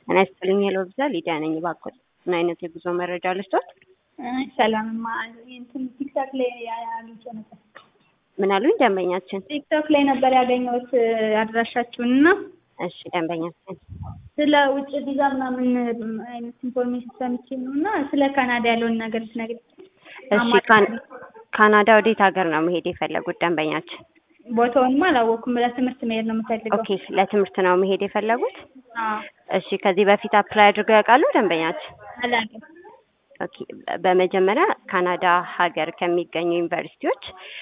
ጤና ይስጥልኝ ሄሎ ብዛ ሊዲያ ነኝ። እባክዎት ምን አይነት የጉዞ መረጃ ልስጦት? ሰላምማ እንትን ቲክቶክ ላይ አግኝቼ ነበር። ምን አሉኝ ደንበኛችን? ቲክቶክ ላይ ነበር ያገኘሁት አድራሻችሁን እና እሺ ደንበኛችን ስለ ውጭ ቪዛ ምናምን አይነት ኢንፎርሜሽን ሰምቼ ነው እና ስለ ካናዳ ያለውን ነገር ትነግሪኝ። እሺ ካን- ካናዳ ወዴት ሀገር ነው መሄድ የፈለጉት ደንበኛችን? ቦታውንማ አላወቅኩም። ለትምህርት መሄድ ነው የምፈልገው። ኦኬ ለትምህርት ነው መሄድ የፈለጉት? አዎ እሺ ከዚህ በፊት አፕላይ አድርገው ያውቃሉ ደንበኛችን? አላውቅም። ኦኬ በመጀመሪያ ካናዳ ሀገር ከሚገኙ ዩኒቨርሲቲዎች